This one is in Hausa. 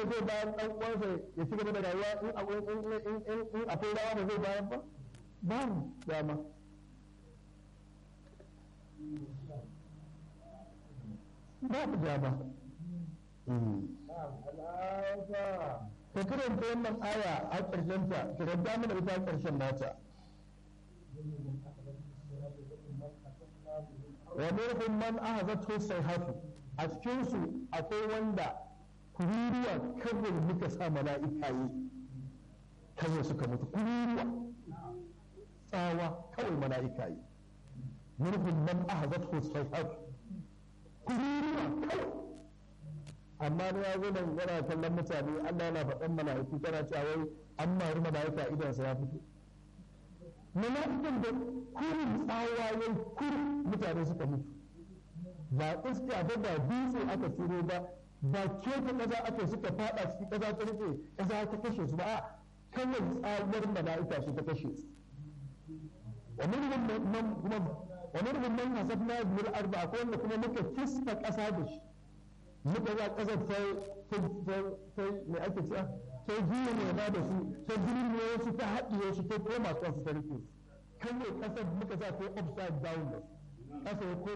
zai bayan ɗan uwansa ya ci gaba da rayuwa in akwai rawa ba zai bayan ba babu dama babu dama ka karanta wannan aya a ƙarshen ta ka karanta mana ita a ƙarshen nata wa minhum man ahazathu sayhatu a cikin su akwai wanda kururuwa kawai muka sa mala'ika yi kawai suka mutu kururuwa tsawa kawai mala'ika yi minhum man ahazathu sayhatu kururuwa kawai amma na ya zo nan yana kallon mutane Allah yana faɗan mala'iku tana cewa wai an mari mala'ika idansa ya fito mala'ikan da kurin tsawa ya kurin mutane suka mutu ba iska ba ba dutse aka turo ba ba keta ƙasa aka suka fada cikin ƙasa ta rufe ƙasa ta kashe su ba a kawai tsawar mala'ika su ta kashe su wa minhum man kuma wa minhum man hasabna bil arba akwai wanda kuma muka kista ƙasa da shi muka za ƙasar ta ta me ake cewa ta juya ne ba da su ta jirgin wasu ta haɗiye su ta koma kansu ta rike su kawai ƙasar muka sa ta upside down da su ƙasa ya